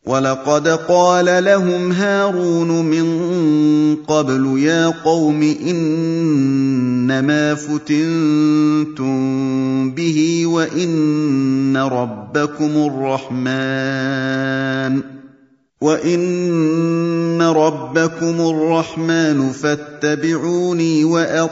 ولقد قال لهم هارون من قبل يا قوم انما فتنتم به وان ربكم الرحمن وان ربكم الرحمن فاتبعوني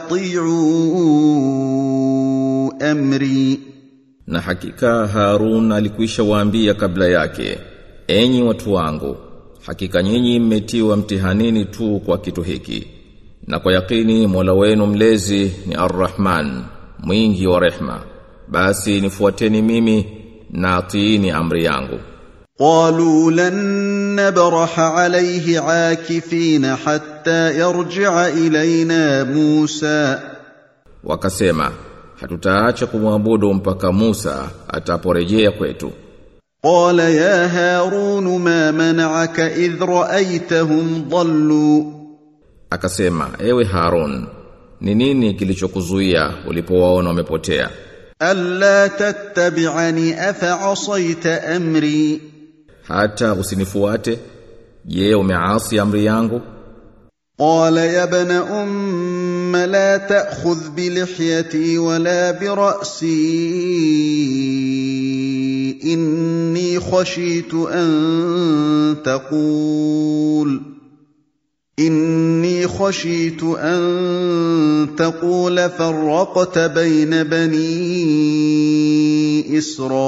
واطيعوا امري Na hakika Harun alikwisha waambia kabla yake, enyi watu wangu, hakika nyinyi mmetiwa mtihanini tu kwa kitu hiki. Na kwa yakini Mola wenu mlezi ni Ar-Rahman, mwingi wa rehma. Basi nifuateni mimi na atiini amri yangu. قالوا لن نبرح عليه عاكفين حتى يرجع الينا موسى Wakasema, hatutaacha kumwabudu mpaka Musa ataporejea kwetu. قال يا هارون ما منعك اذ رايتهم ضلوا Akasema, ewe Harun, ni nini kilichokuzuia ulipowaona wamepotea? الا تتبعني افعصيت امري Hata usinifuate? Je, umeasi amri yangu? قال يا ابن ام لا تاخذ بلحيتي ولا براسي اني خشيت ان تقول اني خشيت ان تقول فرقت بين بني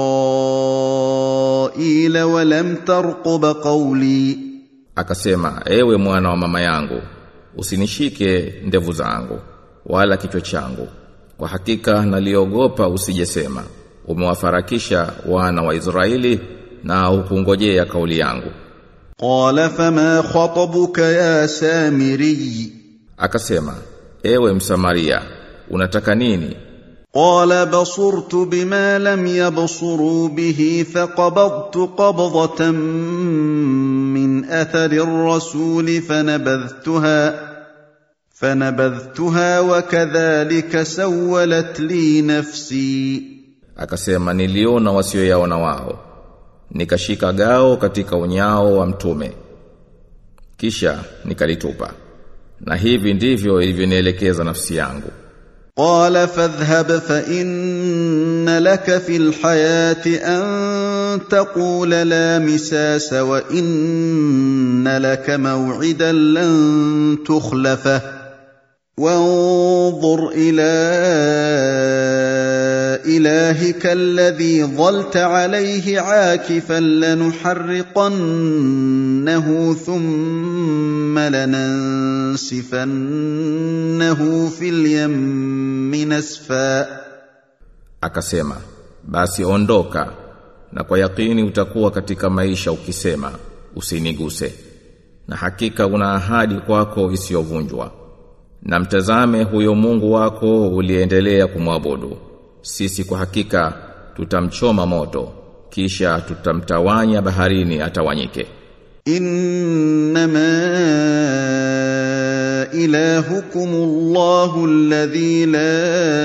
اسرائيل ولم ترقب قولي Akasema, ewe mwana wa mama yangu, usinishike ndevu zangu, wala kichwa changu. Kwa hakika naliogopa usijesema, umewafarakisha wana wa Israeli na hukungojea kauli yangu. قال فما خطبك يا سامري Akasema, ewe Msamaria, unataka nini? قال بصرت بما لم يبصروا به فقبضت قبضه من اثر الرسول فنبذتها فنبذتها وكذلك سولت لي نفسي Akasema, niliona wasioyaona wao. Nikashika gao katika unyao wa mtume. Kisha nikalitupa. Na hivi ndivyo ilivyonielekeza nafsi yangu. قال فاذهب فان لك في الحياه ان تقول لا مساس وان لك موعدا لن تخلفه وانظر الى الهك الذي ظلت عليه عاكفا لنحرقنه ثم لننسفنه في اليم نسفا Akasema, basi ondoka na kwa yakini utakuwa katika maisha ukisema usiniguse. Na hakika una ahadi kwako isiyovunjwa. Na mtazame huyo Mungu wako uliendelea kumwabudu. Sisi kwa hakika tutamchoma moto kisha tutamtawanya baharini atawanyike. انما الهكم الله الذي لا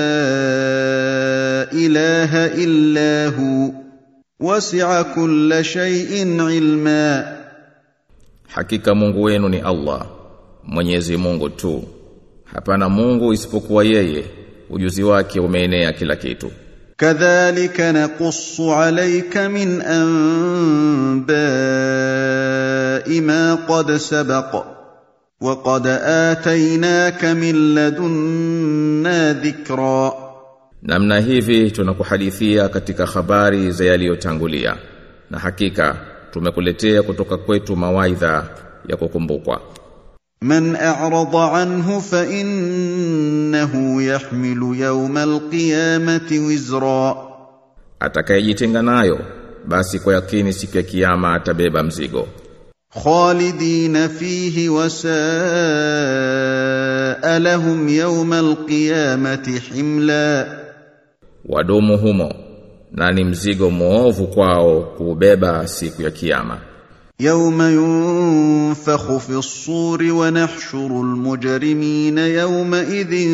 اله الا هو وسع كل شيء علما Hakika Mungu wenu ni Allah, Mwenyezi Mungu tu. Hapana Mungu isipokuwa yeye, ujuzi wake umeenea kila kitu. كذلك نقص عليك من انباء ما قد سبق وقد اتيناك من لدنا ذكرا Namna hivi tunakuhadithia katika habari za yaliyotangulia. Na hakika tumekuletea kutoka kwetu mawaidha ya kukumbukwa. من اعرض عنه فانه يحمل يوم القيامه وزرا Atakayejitenga nayo basi kwa yakini siku ya kiyama atabeba mzigo. خالدين فيه وساء لهم يوم القيامه حملا Wadumu humo na ni mzigo muovu kwao kuubeba siku ya kiyama. يوم ينفخ في الصور ونحشر المجرمين يومئذ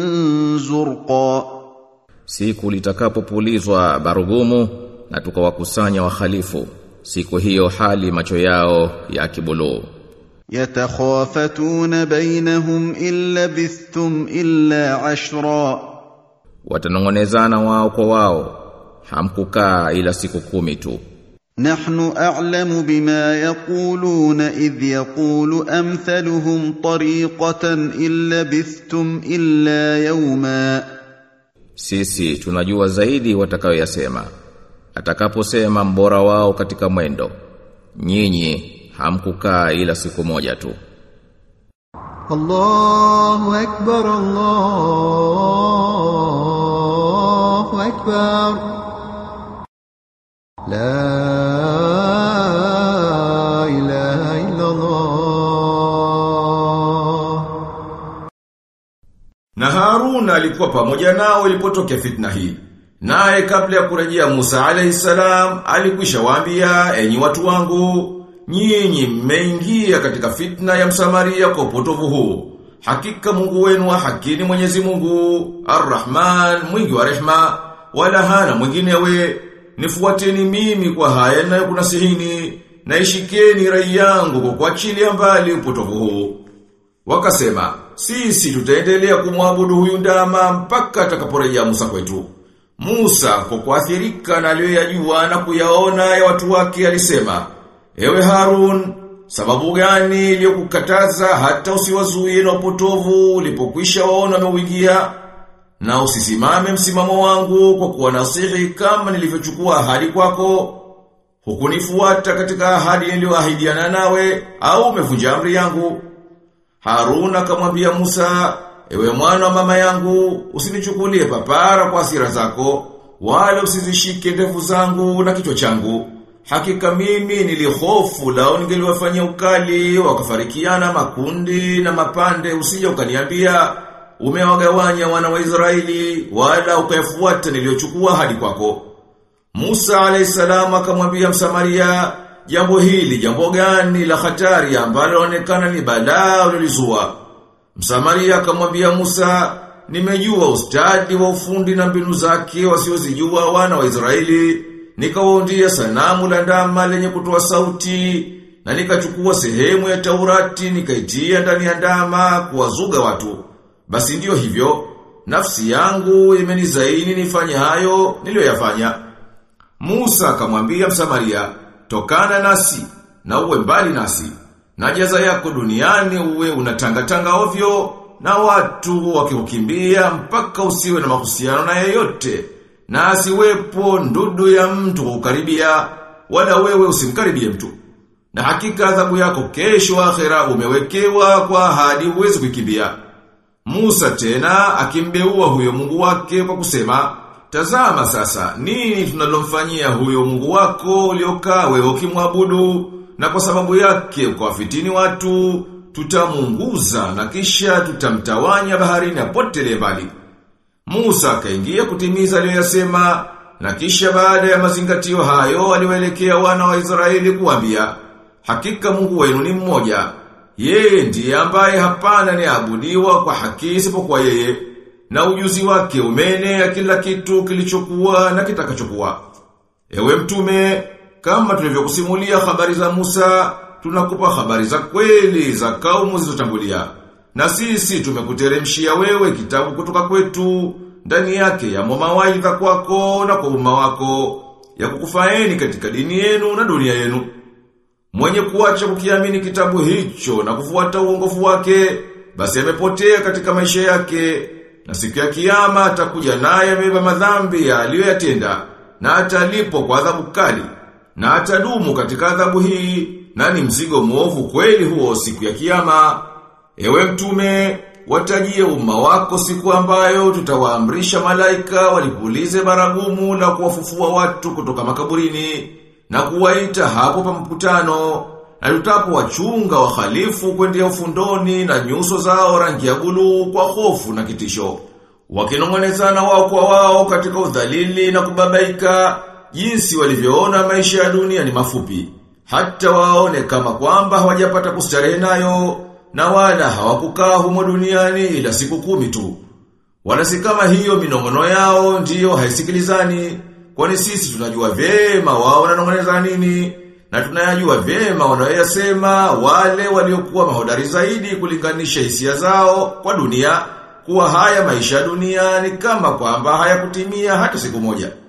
زرقا Siku litakapopulizwa barugumu na tukawakusanya wahalifu siku hiyo hali macho yao ya kibuluu يتخافتون بينهم إن لبثتم إلا عشرا watanongonezana wao kwa wao hamkukaa ila siku kumi tu نحن أعلم بما يقولون إذ يقول أمثلهم طريقة إن لبثتم إلا يوما sisi tunajua zaidi watakayoyasema atakaposema mbora wao katika mwendo nyinyi hamkukaa ila siku moja tu الله أكبر الله أكبر لا إله إلا الله Na Haruna alikuwa pamoja nao ilipotokea fitna hii. Naye kabla ya kurejea Musa alayhi salam alikwisha waambia enyi watu wangu nyinyi mmeingia katika fitna ya Msamaria kwa upotovu huu. Hakika Mungu wenu wa haki ni Mwenyezi Mungu, Ar-Rahman, mwingi wa rehma, wala hana mwinginewe. Nifuateni mimi kwa haya na kunasihini, na ishikeni rai yangu kwa kuachilia mbali upotovu huu. Wakasema, sisi tutaendelea kumwabudu huyu ndama mpaka atakaporejea Musa kwetu. Musa kwa kuathirika na aliyoyajua na kuyaona ya watu wake alisema, Ewe Harun, sababu gani iliyokukataza hata usiwazuie na upotovu ulipokwisha waona wameuingia? Na usisimame msimamo wangu kwa kuwa nasihi kama nilivyochukua ahadi kwako. Hukunifuata katika ahadi niliyoahidiana nawe au umevunja amri yangu. Harun akamwambia Musa, ewe mwana wa mama yangu, usinichukulie papara kwa hasira zako, wala usizishike ndevu zangu na kichwa changu. Hakika mimi nilihofu lao ningeliwafanyia ukali, wakafarikiana makundi na mapande, usije ukaniambia umewagawanya wana wa Israeli, wala ukayafuata niliyochukua hadi kwako. Musa alayhisalam akamwambia Msamaria, jambo hili jambo gani la hatari ambalo laonekana ni balaa ulilizua. Msamaria akamwambia Musa, nimejua ustadi wa ufundi na mbinu zake wasiozijua wana wa Israeli, nikawaundia sanamu la ndama lenye kutoa sauti, na nikachukua sehemu ya Taurati nikaitia ndani ya ndama kuwazuga watu. Basi ndiyo hivyo, nafsi yangu imenizaini nifanye hayo niliyoyafanya. Musa akamwambia Msamaria, tokana nasi na uwe mbali nasi. Na jaza yako duniani uwe unatangatanga ovyo na watu wakikukimbia mpaka usiwe na mahusiano na yeyote. Na asiwepo ndudu ya mtu kukaribia wala wewe usimkaribie mtu. Na hakika adhabu yako kesho akhera umewekewa kwa ahadi uwezi kukimbia. Musa tena akimbeua huyo Mungu wake kwa kusema, Tazama sasa, nini tunalomfanyia huyo Mungu wako uliokaa wewe ukimwabudu na kwa sababu yake ukawafitini watu, tutamunguza na kisha tutamtawanya baharini apotele mbali. Musa akaingia kutimiza aliyoyasema na kisha baada ya mazingatio hayo aliwaelekea wana wa Israeli kuambia, hakika Mungu wenu ni mmoja. Yeye ndiye ambaye hapana ni abudiwa kwa haki isipokuwa yeye na ujuzi wake umeenea kila kitu kilichokuwa na kitakachokuwa. Ewe mtume, kama tulivyokusimulia habari za Musa, tunakupa habari za kweli za kaumu zilizotangulia. Na sisi tumekuteremshia wewe kitabu kutoka kwetu, ndani yake ya mawaidha kwako na kwa umma wako, ya kukufaeni katika dini yenu na dunia yenu. Mwenye kuacha kukiamini kitabu hicho na kufuata uongofu wake, basi amepotea katika maisha yake, na siku ya kiyama atakuja naye amebeba madhambi aliyoyatenda na atalipwa kwa adhabu kali na atadumu katika adhabu hii na ni mzigo mwovu kweli huo siku ya kiyama. Ewe mtume, watajie umma wako siku ambayo tutawaamrisha malaika walipulize baragumu na kuwafufua watu kutoka makaburini na kuwaita hapo pa mkutano na tutapo wachunga wahalifu kwendea ufundoni na nyuso zao rangi ya buluu kwa hofu na kitisho. Wakinongonezana wao kwa wao katika udhalili na kubabaika, jinsi walivyoona maisha ya dunia ni mafupi. Hata waone kama kwamba hawajapata kustarehe nayo, na wala hawakukaa humo duniani ila siku kumi tu. Wala si kama hiyo minongono yao ndiyo haisikilizani, kwani sisi tunajua vyema wao wananongoneza nini, na tunayajua vyema wanayoyasema wale waliokuwa mahodari zaidi kulinganisha hisia zao kwa dunia kuwa haya maisha ya dunia ni kama kwamba hayakutimia hata siku moja.